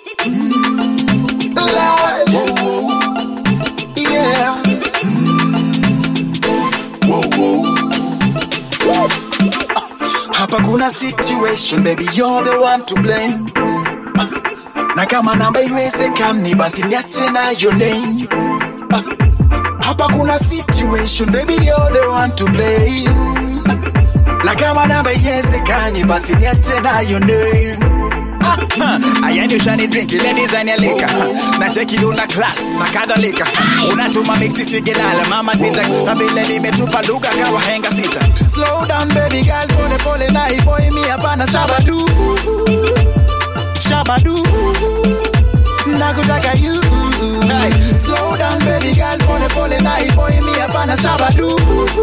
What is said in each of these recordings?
Lord. Yeah. Hapa kuna situation baby you're the one to blame na kama namba iwezekani basi niache na your name hapa kuna situation baby you're the one to blame na kama namba iwezekani basi niache na your name ayani ushani drink ile design ya lika na cheki una class na kadhalika unatuma mixi sigilala mama sita na vile nimetupa lugha kawa henga sita slow down baby girl pole pole na hii boy mi hapana shabadu shabadu nakutaka you hey. slow down baby girl pole pole na hii boy mi hapana shabadu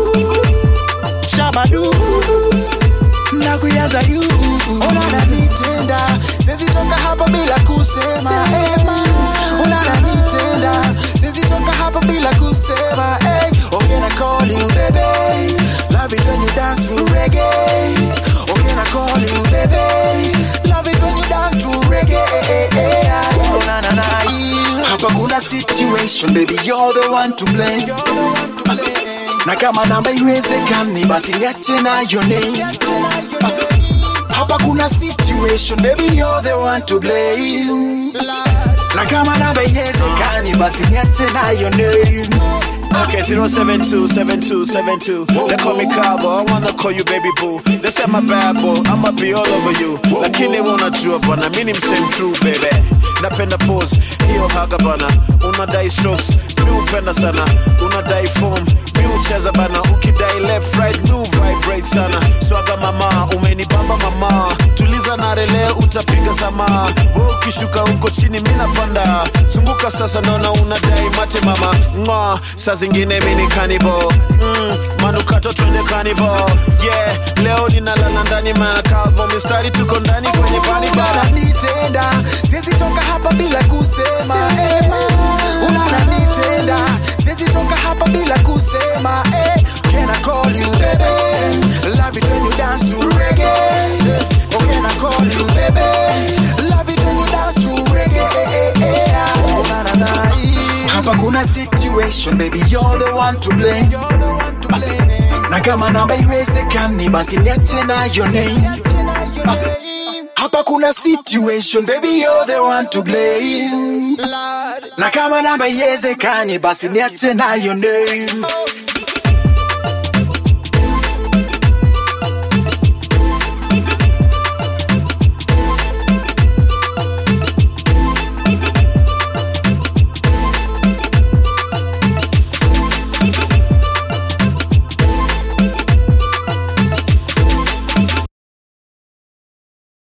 shabadu nakuyaza you unananitenda siwezi toka hapa bila kusema ema unananitenda siwezi toka hapa bila kusema hey. okay na call you baby love it when you dance to reggae okay na call you baby love it when you dance to reggae oh, na, na, na. hapa kuna situation baby you're the one to blame na kama namba iwezekani basi niache na your name hapa kuna situation baby you're the one to blame na kama namba iwezekani basi niache na your name Okay, 0727272. They call me Cabo, I wanna call you baby boo. They say my bad boy, I'ma be all over you. Lakini wanajua bana, mimi ni msame true baby. Napenda pose, hiyo haga bana. Unadai strokes, mi upenda sana. Unadai form, mi ucheza bana. Ukidai left right, mi vibrate sana. Swaga mama, umenibamba mama. Tuliza na rele, utapiga sama. Wewe ukishuka huko chini, mi napanda. Zunguka sasa, naona unadai mate mama. Mwa, saa zingine mi ni cannibal. Mm, manukato twende carnival. Yeah, leo ninalala ndani makavo. Mistari tuko ndani kwenye carnival. unanitenda siwezi toka hapa bila kusema ema unanitenda siwezi toka hapa bila kusema eh. can I call you baby love it when you dance to reggae oh can I call you baby love it when you dance to reggae oh, na, na, na. hapa kuna situation baby you're the one to blame na kama namba iwezekani basi niache na your name hapa kuna situation baby you're the one to blame na kama namba iwezekani basi niache na your name